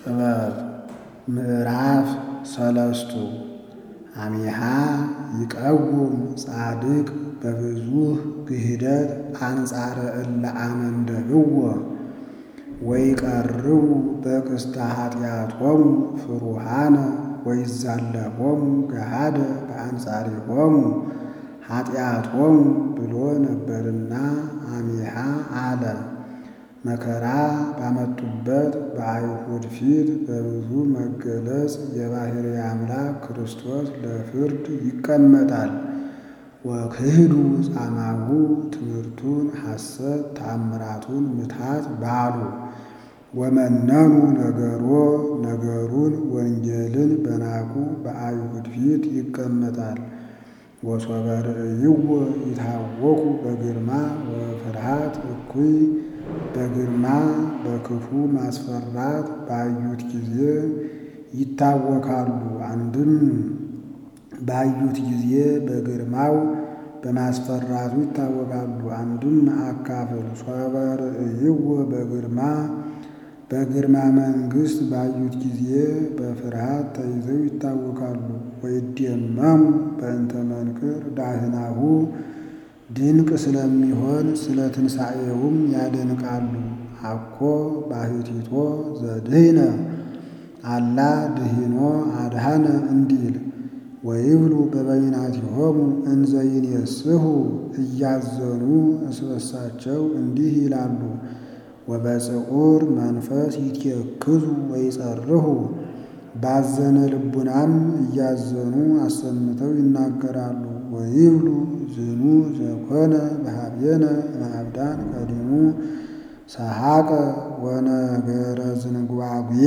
ጥበብ ምዕራፍ ሰለስቱ አሚሃ ይቀውም ጻድቅ በብዙህ ክህደት አንጻረ እለ አመንደብዎ ወይቀርቡ በቅስተ ኃጢአቶሙ ፍሩሃነ ወይዛለፎሙ ገሃደ በአንጻሪሆሙ ኃጢአቶሙ ብሎ ነበርና አሚሃ አለ። መከራ ባመጡበት በአይሁድ ፊት በብዙ መገለጽ የባሕርይ አምላክ ክርስቶስ ለፍርድ ይቀመጣል። ወክህዱ ጻማሁ ትምህርቱን ሐሰት ተአምራቱን ምትሃት ባሉ ወመነኑ ነገሮ ነገሩን ወንጌልን በናቁ በአይሁድ ፊት ይቀመጣል። ወሶበ ርእይዎ ይታወኩ በግርማ ወፍርሃት እኩይ በግርማ በክፉ ማስፈራት ባዩት ጊዜ ይታወካሉ። አንድም ባዩት ጊዜ በግርማው በማስፈራቱ ይታወቃሉ። አንድም አካፍል ሶበ ርእይዎ በግርማ በግርማ መንግሥት ባዩት ጊዜ በፍርሃት ተይዘው ይታወካሉ። ወይደመሙ በእንተ መንክር ዳህናሁ ድንቅ ስለሚሆን ስለ ትንሣኤውም ያደንቃሉ። አኮ ባሕቲቶ ዘድህነ አላ ድሂኖ አድሃነ እንዲል ወይብሉ በበይናቲሆሙ እንዘ ይኔስሑ እያዘኑ እስበሳቸው እንዲህ ይላሉ። ወበጽዑር መንፈስ ይትየክዙ ወይጸርሁ ባዘነ ልቡናም እያዘኑ አሰምተው ይናገራሉ። ወይብሉ ዝኑ ዘኮነ በኀቤነ እምአብዳን ቀዲሙ ሰሐቀ ወነገረ ዝንጓጉዬ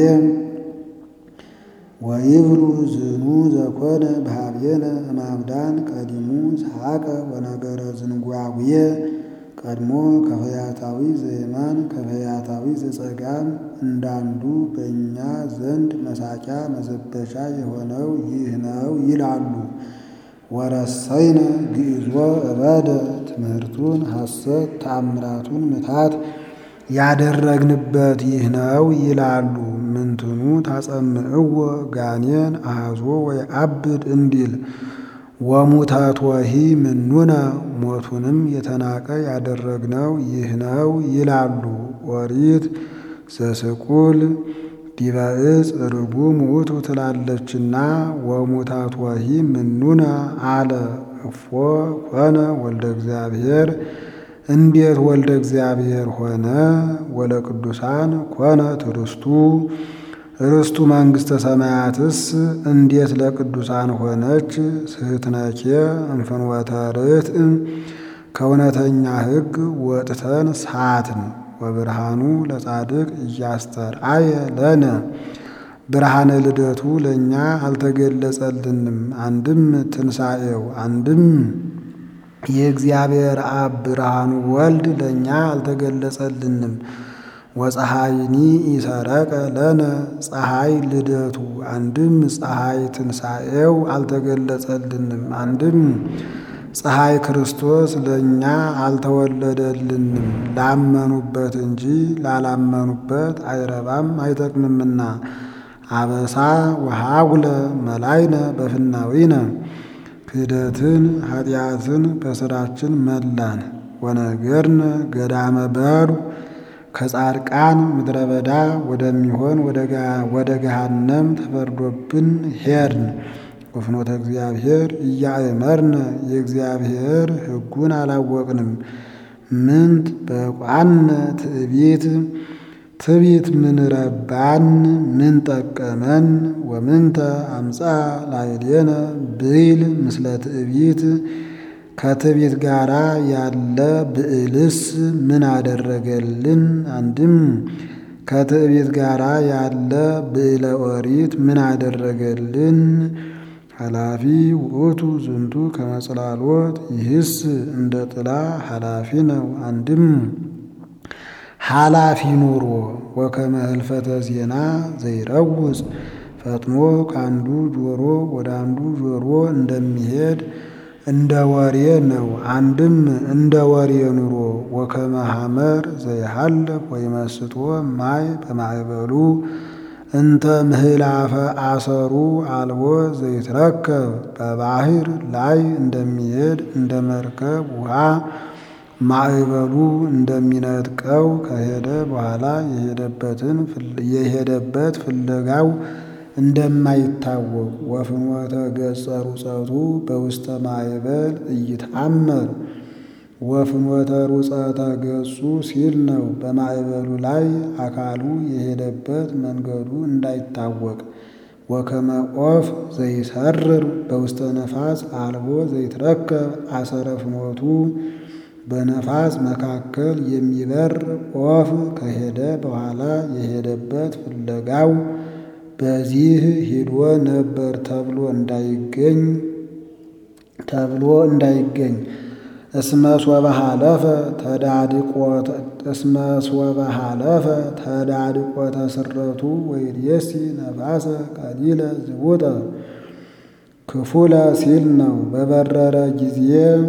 ወይብሉ ዝኑ ዘኮነ በኀቤነ እምአብዳን ቀዲሙ ሰሐቀ ወነገረ ዝንጓጉዬ ቀድሞ ከፈያታዊ ዘየማን ከፈያታዊ ዘጸጋም እንዳንዱ በእኛ ዘንድ መሳቂያ መዘበቻ የሆነው ይህ ነው ይላሉ። ወረሰይነ ግዕዞ እበደ ትምህርቱን ሐሰት ተአምራቱን ምታት ያደረግንበት ይህ ነው ይላሉ። ምንትኑ ታጸምዕዎ ጋኔን አሐዞ ወይዐብድ እንዲል ወሙተቶሂ ምኑነ ሞቱንም የተናቀ ያደረግነው ይህ ነው ይላሉ። ኦሪት ዘስቁል ዲበ ዕፅ ርጉም ውእቱ ትላለችና ወሙተቶሂ ምኑነ አለ እፎ ኮነ ወልደ እግዚአብሔር እንዴት ወልደ እግዚአብሔር ሆነ? ወለቅዱሳን ኮነ ትርስቱ ርስቱ መንግሥተ ሰማያትስ እንዴት ለቅዱሳን ሆነች? ስሕትነኬ እምፍኖተ ርትዕ ከእውነተኛ ሕግ ወጥተን ሳትን። ወብርሃኑ ለጻድቅ እያስተርአየ ለነ ብርሃነ ልደቱ ለእኛ አልተገለጸልንም። አንድም ትንሣኤው አንድም የእግዚአብሔር አብ ብርሃኑ ወልድ ለእኛ አልተገለጸልንም። ወፀሐይኒ ኢሰረቀ ለነ ፀሐይ ልደቱ አንድም ፀሐይ ትንሣኤው አልተገለጸልንም። አንድም ፀሐይ ክርስቶስ ለእኛ አልተወለደልንም። ላመኑበት እንጂ ላላመኑበት አይረባም አይጠቅምምና። አበሳ ወሃጉለ መላይነ በፍናዊነ ክህደትን ኃጢአትን በሥራችን መላን። ወነገርነ ገዳመ በሩ ከጻድቃን ምድረ በዳ ወደሚሆን ወደ ገሃነም ተፈርዶብን ሄድን። ወፍኖተ እግዚአብሔር እያእመርነ የእግዚአብሔር ሕጉን አላወቅንም። ምንት በቋነ ትዕቢት ትዕቢት ምን ረባን ምን ጠቀመን? ወምንተ አምፃ ላዕሌነ ብይል ምስለ ትዕቢት ከትዕቢት ጋር ያለ ብዕልስ ምን አደረገልን? አንድም ከትዕቢት ጋር ያለ ብዕለ ኦሪት ምን አደረገልን? ኃላፊ ውእቱ ዝንቱ ከመጽላሎት ይህስ እንደ ጥላ ኃላፊ ነው። አንድም ኃላፊ ኑሮ ወከመ ህልፈተ ዜና ዘይረውፅ ፈጥኖ ከአንዱ ጆሮ ወደ አንዱ ጆሮ እንደሚሄድ እንደ ወሬ ነው። አንድም እንደ ወሬ ኑሮ ወከመ ሐመር ዘይሃልፍ ወይመስጦ ማይ በማዕበሉ እንተ ምህላፈ አሰሩ አልቦ ዘይትረከብ በባህር ላይ እንደሚሄድ እንደ መርከብ ውሃ ማዕበሉ እንደሚነጥቀው ከሄደ በኋላ የሄደበት ፍለጋው እንደማይታወቅ ወፍኖተ ገጸ ሩጸቱ በውስተ ማዕበል እይትአመር ወፍኖተ ሩጸተ ገጹ ሲል ነው። በማዕበሉ ላይ አካሉ የሄደበት መንገዱ እንዳይታወቅ ወከመ ኦፍ ዘይሰርር በውስተ ነፋስ አልቦ ዘይትረከብ አሰረ ፍኖቱ በነፋስ መካከል የሚበር ኦፍ ከሄደ በኋላ የሄደበት ፍለጋው በዚህ ሂዶ ነበር ተብሎ እንዳይገኝ ተብሎ እንዳይገኝ እስመ ሶበ ሀለፈ ተዳድቆተ እስመ ሶበ ሀለፈ ተዳድቆተ ስረቱ ወይድየሲ ነፋሰ ቀሊለ ዝቡጠ ክፉለ ሲል ነው። በበረረ ጊዜ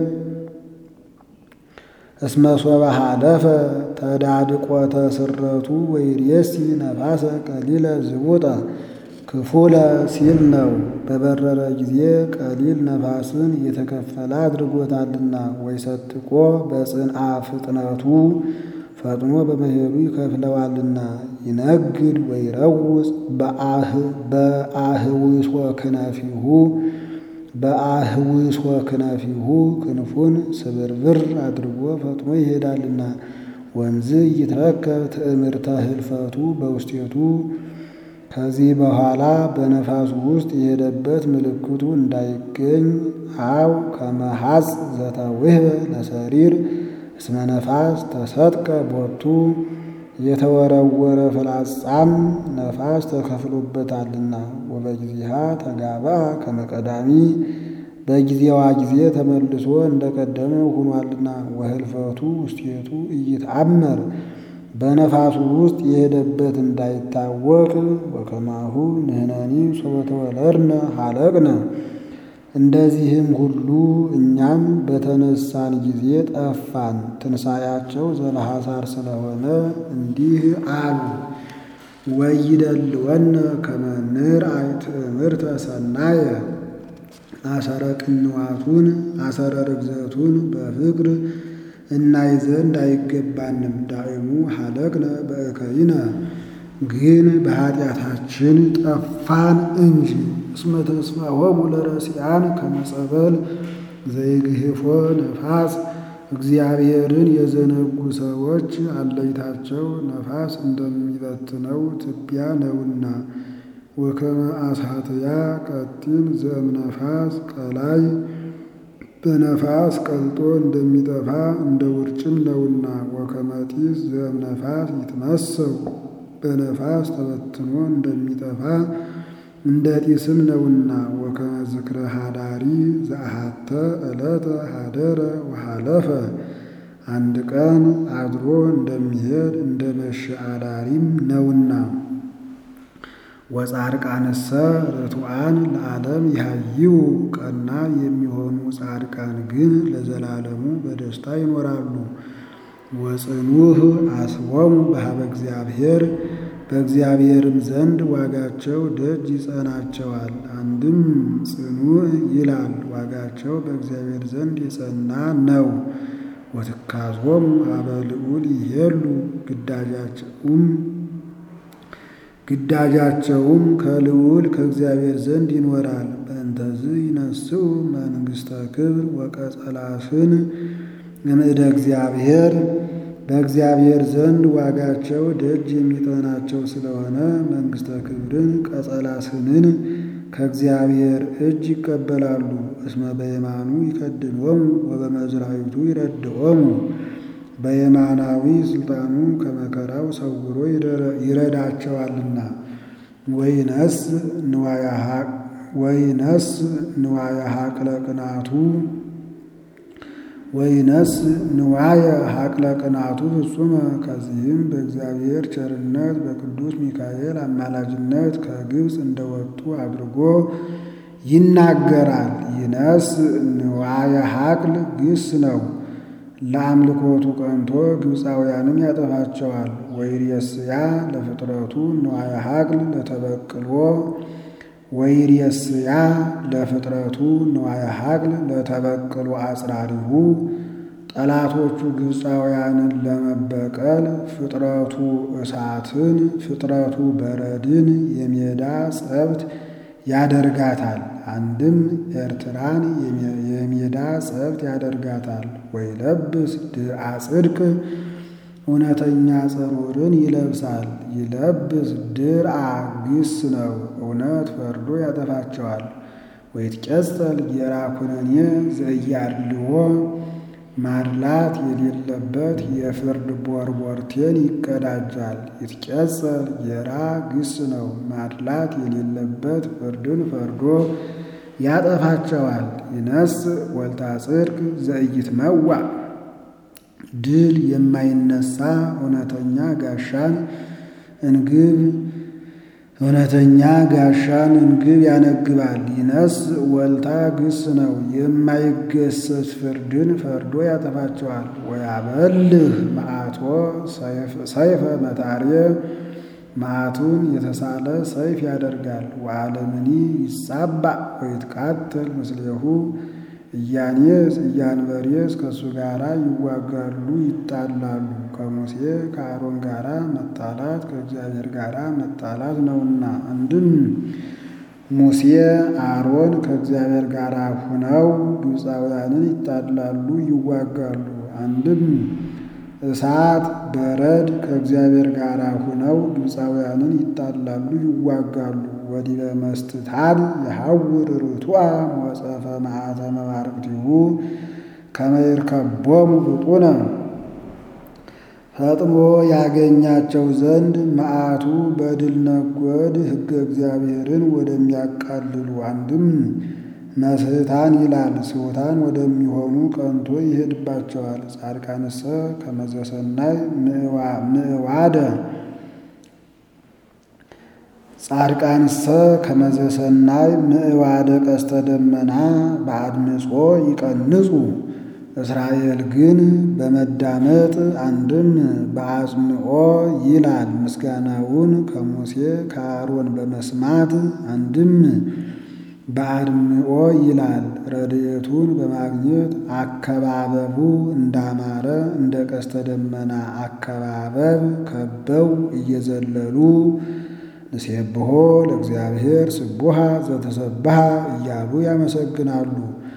እስመ ሶበ ሀለፈ ተዳድቆተ ስረቱ ወይድየሲ ነፋሰ ቀሊለ ዝቡጠ ክፉለ ሲል ነው። በበረረ ጊዜ ቀሊል ነፋስን የተከፈለ አድርጎታልና ወይሰጥቆ በጽንአ ፍጥነቱ ፈጥኖ በመሄዱ ይከፍለዋልና ይነግድ ወይረውፅ በአህውሶ ክነፊሁ በአህውሶ ክነፊሁ ክንፉን ስብርብር አድርጎ ፈጥኖ ይሄዳልና ወንዝ ይትረከብ ትዕምርተ ህልፈቱ በውስጤቱ ከዚህ በኋላ በነፋሱ ውስጥ የሄደበት ምልክቱ እንዳይገኝ አው ከመሐጽ ዘተውህበ ለሰሪር እስመ ነፋስ ተሰጥቀ ቦቱ የተወረወረ ፍላጻም ነፋስ ተከፍሎበታልና ወበጊዜሃ ተጋባ ከመቀዳሚ በጊዜዋ ጊዜ ተመልሶ እንደቀደመ ሆኗልና ወህልፈቱ ውስጤቱ እይትአመር በነፋሱ ውስጥ የሄደበት እንዳይታወቅ ወከማሁ ንሕነኒ ሶበ ተወለድነ ሀለቅነ እንደዚህም ሁሉ እኛም በተነሳን ጊዜ ጠፋን። ትንሣኤያቸው ዘለሐሳር ስለሆነ እንዲህ አሉ። ወይደልወነ ከመ ንርአይ ትእምርተ ሰናየ አሰረ ቅንዋቱን አሰረ ርግዘቱን በፍቅር እናይ ዘንድ አይገባንም። ዳእሙ ሀለቅነ በእከይነ ግን በኃጢአታችን ጠፋን እንጂ። እስመ ተስፋሆሙ ለረሲያን ከመጸበል ዘይግህፎ ነፋስ እግዚአብሔርን የዘነጉ ሰዎች አለይታቸው ነፋስ እንደሚበትነው ትቢያ ነውና። ወከመ አሳትያ ቀጢን ዘእም ነፋስ ቀላይ በነፋስ ቀልጦ እንደሚጠፋ እንደ ውርጭም ነውና። ወከመ ጢስ ዘእም ነፋስ ይትመሰው በነፋስ ተበትኖ እንደሚጠፋ እንደ ጢስም ነውና። ወከመ ዝክረ ሃዳሪ ዘአሃተ ዕለተ ሀደረ ወሃለፈ አንድ ቀን አድሮ እንደሚሄድ እንደ መሸ አዳሪም ነውና። ወጻድቃንሰ ርቱዓን ለዓለም ይሃይው ቀና የሚሆኑ ጻድቃን ግን ለዘላለሙ በደስታ ይኖራሉ። ወጽኑህ አስቦሙ በሀበ እግዚአብሔር በእግዚአብሔርም ዘንድ ዋጋቸው ደጅ ይጸናቸዋል። አንድም ጽኑዕ ይላል ዋጋቸው በእግዚአብሔር ዘንድ የጸና ነው። ወትካዞሙ ሀበ ልዑል ይሄሉ ግዳጃቸውም ግዳጃቸውም ከልዑል ከእግዚአብሔር ዘንድ ይኖራል። በእንተዝ ይነስኡ መንግሥተ ክብር ወቀጸላስን እምእደ እግዚአብሔር በእግዚአብሔር ዘንድ ዋጋቸው ደጅ የሚጠናቸው ስለሆነ መንግሥተ ክብርን ቀጸላስንን ከእግዚአብሔር እጅ ይቀበላሉ። እስመ በየማኑ ይከድኖሙ ወበመዝራዊቱ ይረድኦሙ በየማናዊ ስልጣኑ ከመከራው ሰውሮ ይረዳቸዋልና። ወይነስ ንዋየ ሀቅለ ቅናቱ ወይነስ ንዋየ ሀቅለ ቅናቱ ፍጹመ ከዚህም በእግዚአብሔር ቸርነት በቅዱስ ሚካኤል አማላጅነት ከግብፅ እንደወጡ አድርጎ ይናገራል። ይነስ ንዋየ ሀቅል ግስ ነው። ለአምልኮቱ ቀንቶ ግብፃውያንን ያጠፋቸዋል። ወይሬስያ ለፍጥረቱ ንዋየ ሀቅል ለተበቅሎ ወይሬስያ ለፍጥረቱ ንዋየ ሀቅል ለተበቅሎ አጽራሪሁ ጠላቶቹ ግብፃውያንን ለመበቀል ፍጥረቱ እሳትን ፍጥረቱ በረድን የሜዳ ጸብት ያደርጋታል። አንድም ኤርትራን የሜዳ ጸብት ያደርጋታል። ወይለብስ ድርአ ጽድቅ እውነተኛ ጸሩርን ይለብሳል። ይለብስ ድርአ ግስ ነው። እውነት ፈርዶ ያጠፋቸዋል። ወይትቀጸል ጌራ ኩነኔ ዘእያድልዎ ማድላት የሌለበት የፍርድ ቦርቦርቴን ይቀዳጃል። ይትቀጸል ጌራ ግስ ነው። ማድላት የሌለበት ፍርድን ፈርዶ ያጠፋቸዋል። ይነስ ወልታ ጽድቅ ዘኢይትመዋዕ ድል የማይነሳ እውነተኛ ጋሻን እንግብ እውነተኛ ጋሻን እንግብ ያነግባል። ይነስ ወልታ ግስ ነው። የማይገሰስ ፍርድን ፈርዶ ያጠፋቸዋል። ወያበልህ መዓቶ ሰይፈ መታርየ መዓቱን የተሳለ ሰይፍ ያደርጋል። ወዓለምኒ ይጻባእ ወይትቃተል ምስሌሁ እያኔስ እያንበሬስ ከእሱ ጋር ይዋጋሉ ይጣላሉ። ከሙሴ ከአሮን ጋር መጣላት ከእግዚአብሔር ጋር መጣላት ነውና። አንድም ሙሴ አሮን ከእግዚአብሔር ጋር ሁነው ግብፃውያንን ይጣላሉ ይዋጋሉ። አንድም እሳት በረድ ከእግዚአብሔር ጋር ሁነው ግብፃውያንን ይጣላሉ ይዋጋሉ። ወዲበ መስትታድ የሐውር ርቱዐ ሞጸፈ መዓተ መባርቅቲሁ ከመ ይርከቦሙ ብጡነ ፈጥሞ ያገኛቸው ዘንድ መዓቱ በድል ነጎድ ሕገ እግዚአብሔርን ወደሚያቃልሉ አንድም መስህታን ይላል ስሑታን ወደሚሆኑ ቀንቶ ይሄድባቸዋል። ጻድቃንሰ ከመዘሰናይ ምዕዋደ ጻድቃንሰ ከመዘሰናይ ምዕዋደ ቀስተ ደመና በአድምጾ ይቀንጹ። እስራኤል ግን በመዳመጥ አንድም በአጽምዖ ይላል ምስጋናውን ከሙሴ ከአሮን በመስማት አንድም በአድምዖ ይላል ረድኤቱን በማግኘት አከባበቡ እንዳማረ እንደ ቀስተ ደመና አከባበብ ከበው እየዘለሉ ንሴብሖ ለእግዚአብሔር ስቡሃ ዘተሰብሐ እያሉ ያመሰግናሉ።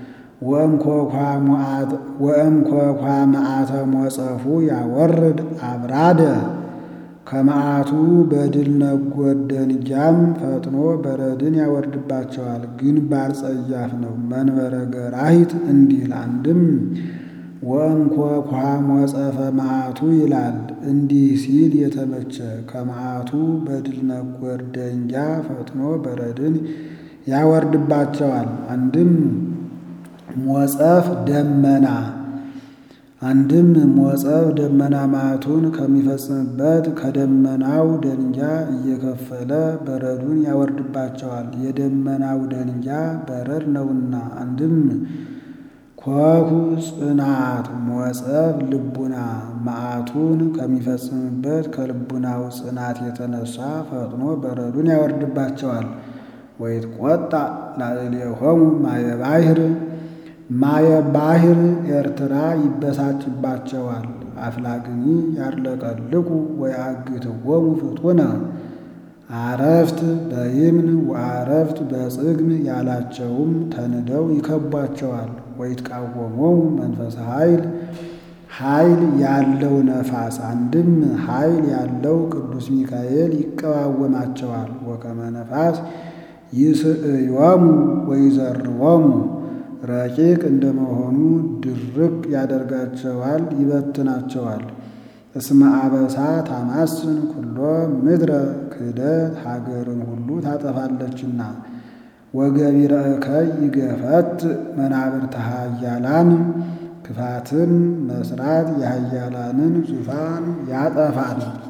ወእምኮኳ መዓተ ሞጸፉ ያወርድ አብራደ ከመዓቱ በድል ነጎድ ደንጊያም ፈጥኖ በረድን ያወርድባቸዋል። ግንባር ጸያፍ ነው። መንበረ ገራሂት እንዲል አንድም ወእምኮኳ ሞጸፈ መዓቱ ይላል። እንዲህ ሲል የተመቸ ከመዓቱ በድል ነጎድ ደንጊያ ፈጥኖ በረድን ያወርድባቸዋል። አንድም ሞጸፍ ደመና አንድም ሞጸፍ ደመና መዓቱን ከሚፈጽምበት ከደመናው ደንጊያ እየከፈለ በረዱን ያወርድባቸዋል። የደመናው ደንጊያ በረድ ነውና። አንድም ኮኩ ጽናት ሞጸፍ ልቡና መዓቱን ከሚፈጽምበት ከልቡናው ጽናት የተነሳ ፈጥኖ በረዱን ያወርድባቸዋል። ወይትቆጣ ላዕሌሆሙ ማየ ባሕር ማየ ባሕር ኤርትራ ይበሳጭባቸዋል። አፍላግኒ ያርለቀልቁ ወያግትዎሙ ፍጡነ አረፍት በይምን ወአረፍት በጽግም ያላቸውም ተንደው ይከቧቸዋል። ወይትቃወሞሙ መንፈሰ ኃይል ኃይል ያለው ነፋስ አንድም ኃይል ያለው ቅዱስ ሚካኤል ይቀዋወማቸዋል። ወከመ ነፋስ ይስዕዮሙ ወይዘርዎሙ ረቂቅ እንደመሆኑ ድርቅ ያደርጋቸዋል፣ ይበትናቸዋል። እስመ አበሳ ታማስን ኩሎ ምድረ ክህደት ሀገርን ሁሉ ታጠፋለችና። ወገቢረ እከይ ይገፈት መናብርተ ኃያላን ክፋትን መስራት የኃያላንን ዙፋን ያጠፋል።